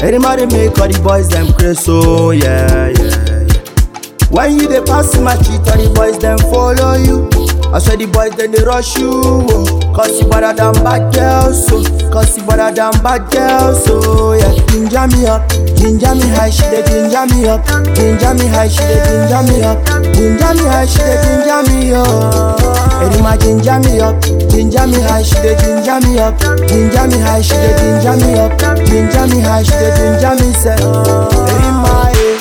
Anybody make all the boys them crazy, so yeah, yeah, yeah. When you dey pass my cheat, all the boys them follow you. I swear the boys then they rush you, oh. Cause you better than bad girls, so Cause you better than bad girls, so yeah Ginger me up, ginger me high, she dey ginger me up Ginger me high, she dey ginger me up Ginger me high, she dey ginger me up Erima ginger me up, ginger me high, she dey ginger me up Ginger me high, she dey ginger me up Ginger me high, she dey ginger me say Erima, eh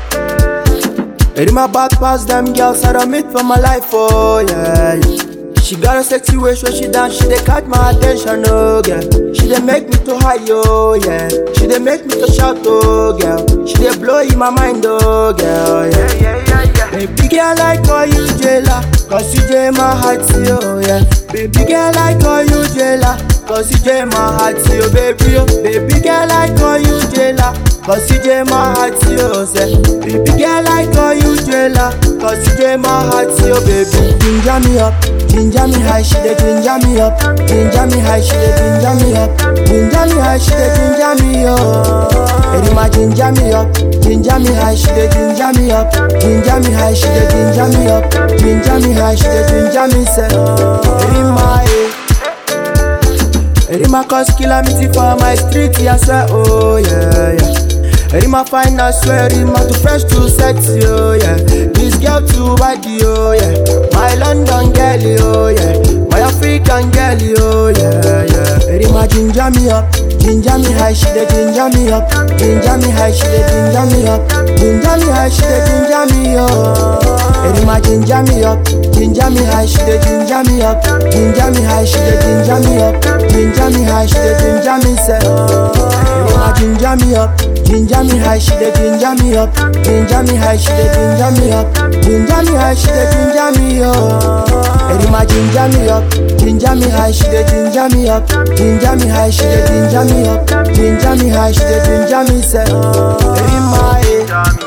Erima back past them girls I don't meet for my life, oh yeah, yeah. She got a sexy waist when she dance, she dey catch my attention, oh girl. She dey make me to high, oh yeah. She dey make me to shout, oh girl. She dey blow in my mind, oh girl, yeah. Yeah, yeah, yeah. Baby girl, I call you jailer, cause you jay my heart, oh yeah. Baby girl, I call you jailer, cause you jay my heart, oh baby, oh. Baby girl, I call you jailer, cause you jay my heart, oh say. Baby girl, I call you jailer, cause you jay my heart, oh baby. Ginger me up, ginger me high, she dey ginger me up. Ginger me high, she dey ginger me up. Ginger me high, she dey ginger me up. Erima ginger me up, ginger me high, she dey ginger me up. Ginger me high, she dey ginger me up. Ginger me high, she dey ginger me say. Erima, eh. Erima cause calamity for my street, yeah, I swear, oh yeah, yeah. Erima fine, I swear, Erima too fresh, too sexy, oh yeah. This girl too body, oh yeah. My London girl, oh yeah. My African girl, oh yeah, yeah. Erima ginger me up, ginger me high, she dey ginger me up. Ginger me high, she dey ginger me up. Ginger me high, she dey ginger me up. Erima ginger me up, ginger me high, she dey ginger me up. Ginger me high, she dey ginger me up. Ginger me high, she dey ginger me say. Erima ginger me up, ginger me high, she dey ginger me up. Ginger me high, she dey ginger me up. Ginger me high, she dey ginger me up. Erima ginger me up, ginger me high, she dey ginger me up. Ginger me high, she dey ginger me up. Ginger me high, she dey ginger me say. Erima, eh.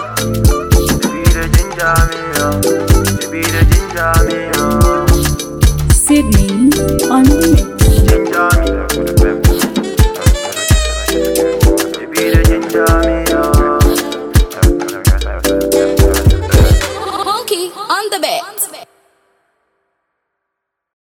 Ginger me, baby, the ginger me, oh. Baby, the ginger me, oh. Sydney on the mix. Ginger me,